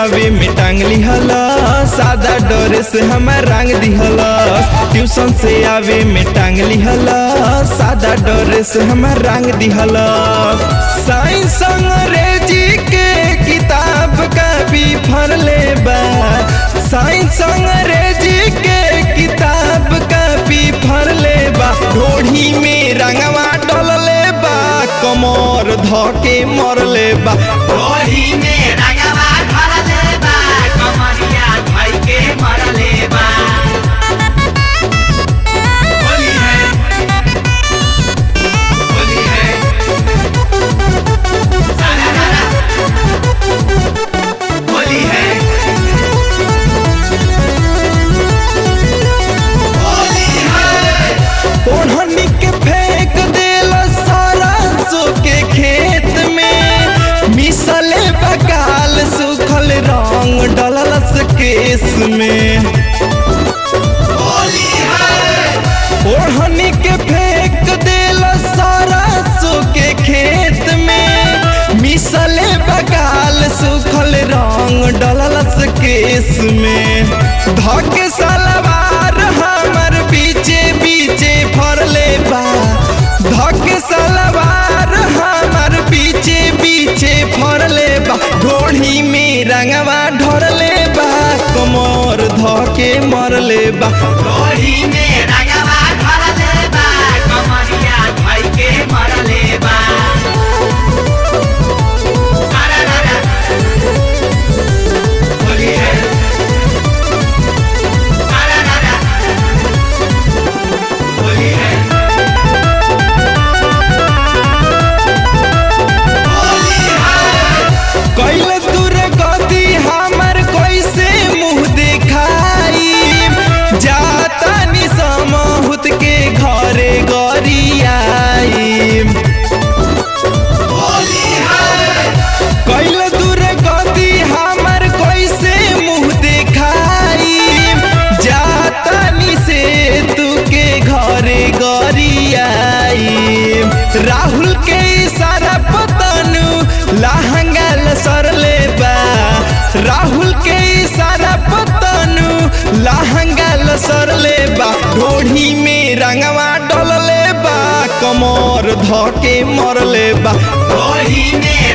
आवे में टांगली हलस सादा ड्रेस हमार रंग दिहलस ट्यूशन से आवे में टांगली हलस सादा ड्रेस हमार रंग दिहलस साइंस अंग्रेजी के किताब का भी फरले बा साइंस अंग्रेजी के किताब का भी फरले बा ढोढ़ी में रंगवा डलले बा कमर धके मरले बा होली में रंगवा भरले बा कमरिया धई के मरले बा होली है होली है सारा रारा होली है होली है ओढ़नी के फेंक देला सारा सो के खेत में मिसले बकाल सुखल रंग डललस केस में होली है ओढ़नी के फेंक देला सारा सो के खेत में मिसले बकाल सुखल रंग डललस केस में धक सलवार हमर बीचे बीचे फरले बा धक सलवार हमर बीचे बीचे फरले बा ढोढ़ी में रंगवा ढोरले बा कमर धके मरले बा होली में रंगवा भरले बा कमरिया धई के मरले बा सारा रारा होली है सारा रारा होली है होली है कैल दूर गति हमर कैसे मुंह देखाई जाता नि समहुत के घरे गरियाई होली है कैल दूर गति हमर कैसे मुंह देखाई जाता नि से तू के घरे गरियाई राहुल के इशारा पतनु लहंगा सरले बा राहुल के इशारा पतनु लहंगा सरले बा ढोढ़ी में रंगवा डलले बा कमर धके मरले बा होली में